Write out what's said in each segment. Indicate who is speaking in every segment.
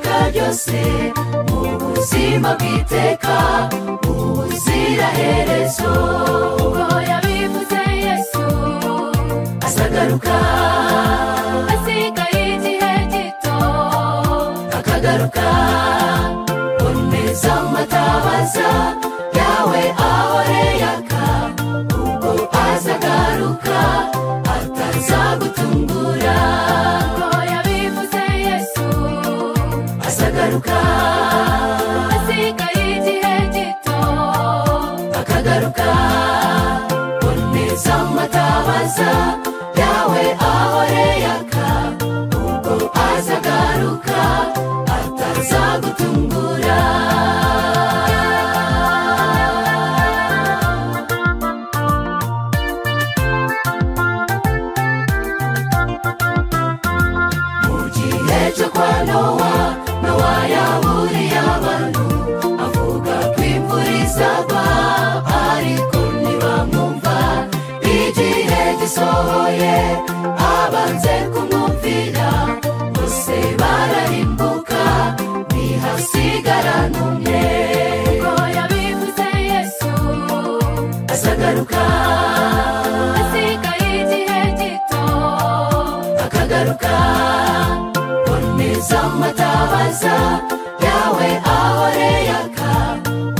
Speaker 1: hose mu buzima bw'iteka ubuziraherezo
Speaker 2: ubwo yabivuze yesu
Speaker 1: azagaruka
Speaker 2: hasigaye igihe gito
Speaker 1: akagaruka boneza amatabaza yawe ahoreyaka ubwo azagaruka atazagutungura
Speaker 2: ubwo yabivuze yesu
Speaker 1: azagaruka
Speaker 2: hasigaye igihe gito
Speaker 1: akagaruka boneza amatabaza yawe ahoreyaka ubwo azagaruka atazagutungura mu gihe cyo kwa nowa nowa yaburiye abantu avuga ko imvura izagwa ariko ntibamwumva igihe gisohoye abanze kumwumvira bose bararimbuka ntihasigarane umwe
Speaker 2: ubwo yabivuze yesu
Speaker 1: azagaruka
Speaker 2: hasigaye igihe gito
Speaker 1: akagaruka boneza amatabaza yawe ahoreyaka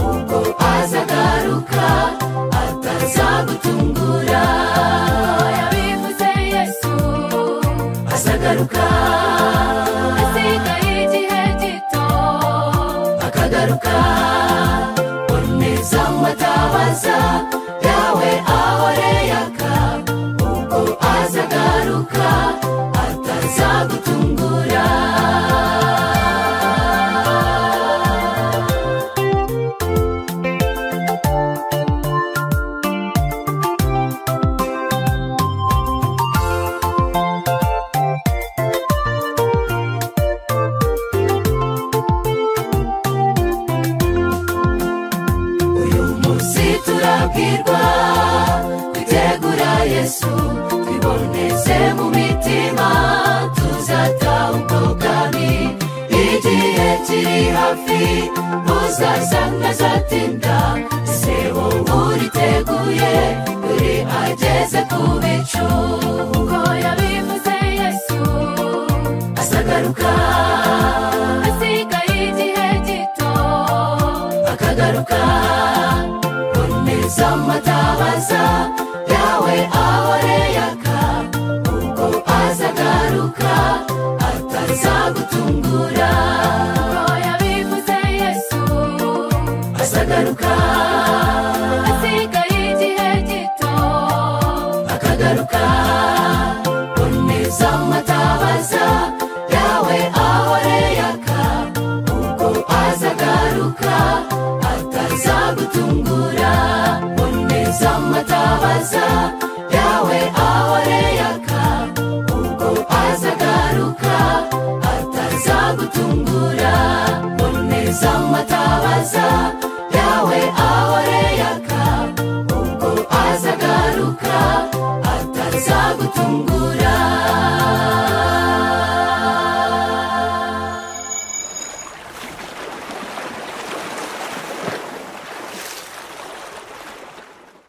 Speaker 1: ubwo azagaruka atazagutungura
Speaker 2: ubwo yabivuze yesu
Speaker 1: azagaruka
Speaker 2: hasigaye igihe gito
Speaker 1: akagaruka boneza amatabaza yawe ahoreyaka ubwo azagaruka atazagutungura uyu munsi turabwirwa kwitegura yesu twiboneze mu mitima tuzata ubwo bwami igihe kiri hafi uzaza ntazatinda ese wowe uriteguye uri ageze ku bicu
Speaker 2: ubwo yabivuze yesu
Speaker 1: azagaruka
Speaker 2: hasigaye igihe gito
Speaker 1: akagaruka boneza amatabaza yawe ahoreyaka ubwo azagaruka atazagutungura
Speaker 2: ubwo yabivuze yesu
Speaker 1: azagaruka
Speaker 2: hasigaye igihe gito
Speaker 1: akagaruka boneza amatabaza yawe ahoreyaka ubwo azagaruka atazagutungura boneza amatabaza